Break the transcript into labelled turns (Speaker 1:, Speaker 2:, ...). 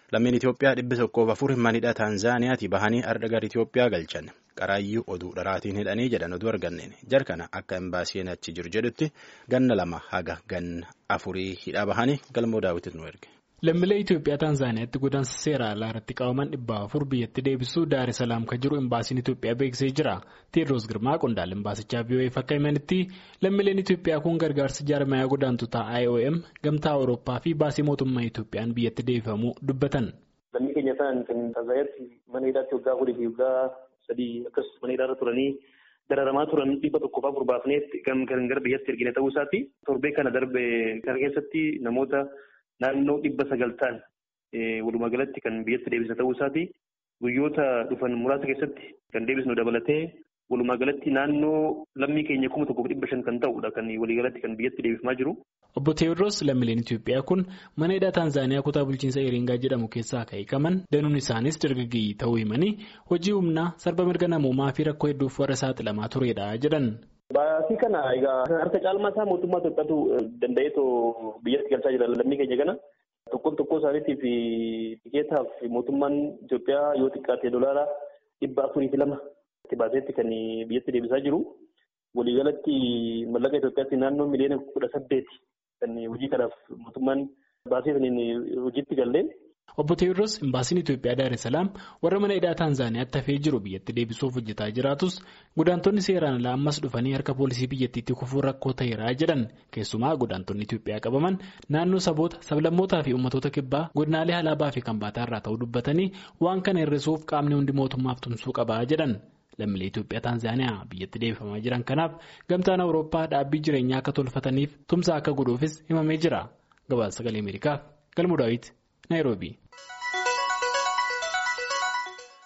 Speaker 1: Lammiin Itoophiyaa dhibbi tokkoof afur manidha Taanzaaniyaati bahanii arda gara Itoophiyaa galchan. Qaraayyuu oduu dharaatiin hidhanii jedhan oduu arganneen. Jar kana akka imbaasiin achi jiru jedhutti ganna lama haga ganna afurii hidhaa bahanii galmoo daawwitis nu erge.
Speaker 2: Lammiilee Itoophiyaa Taanzaaniyaatti godaansa seera alaa irratti qabaman dhibba afur biyyatti deebisuu Daar Salaam kan jiru imbaasiin Itoophiyaa beeksisee jira. Teediroos Girmaa qondaala imbaasichaa VOA'f akka himanitti lammiileen Itoophiyaa kun gargaarsa jaarmayaa godaantotaa IOM gamtaa Awurooppaa fi baasii mootummaa Itoophiyaan biyyatti deebifamuu dubbatan.
Speaker 3: Lammii keenya ta'an kan Taanzaaniyaatti mana hidhaatti waggaa afurii fi waggaa sadii akkasumas mana hidhaarra turanii dararamaa turan dhibba tokkoof afur baafneetti kan gara biyyatti ergine ta'uu isaati. Torbee kana darbe kana keessatti namoota naannoo dhibba sagal ta'an walumaa galatti kan biyyatti deebisa ta'uu isaati. Guyyoota dhufan muraasa keessatti kan deebisnu dabalatee walumaa galatti naannoo lammii keenya kuma tokkoof dhibba shan kan ta'udha kan waliigalatti kan biyyatti deebifamaa jiru.
Speaker 2: Obbo Teewodroos lammiileen Itoophiyaa kun mana hidhaa Taanzaaniyaa kutaa bulchiinsa Eeringaa jedhamu keessaa kan hiikaman danuun isaanis dargaggeeyyii ta'uu himanii hojii humnaa sarba mirga namoomaa fi rakkoo hedduuf warra saaxilamaa turedha jedhan.
Speaker 3: Baasii kana egaa harka caalmaa isaa mootummaa Itoophiyaatu danda'eetoo biyyatti galchaa jira lammii keenya kana. Tokkoon tokkoo isaaniitiif tikeetaaf mootummaan Itoophiyaa yoo xiqqaate dolaara dhibba afurii fi lama itti baaseetti kan biyyatti deebisaa jiru. Waliigalatti mallaqa Itoophiyaatti naannoo miliyoona kudha saddeeti kan hojii kanaaf mootummaan baasee hojiitti gallee.
Speaker 2: Obbo Teewodroos imbaasiin Itoophiyaa Daar Salaam warra mana hidhaa Taanzaaniyaatti hafee jiru biyyatti deebisuuf hojjetaa jiraatus godaantonni seeraan alaa ammas dhufanii harka poolisii biyyattiitti kufuun rakkoo ta'eera jedhan keessumaa godaantonni Itoophiyaa qabaman naannoo saboota sablammootaa fi uummattoota kibbaa godinaalee alaabaa fi kanbaataa irraa ta'uu dubbatanii waan kana hir'isuuf qaamni hundi mootummaaf tumsuu qabaa jedhan. Lammiilee Itoophiyaa Taanzaaniyaa biyyatti deebifamaa jiran kanaaf gamtaan Awurooppaa dhaabbii jireenyaa akka tolfataniif tumsa akka godhuufis himamee jira. Gabaasa sagalee Ameerikaaf Galmuu Daawit Naayiroobii.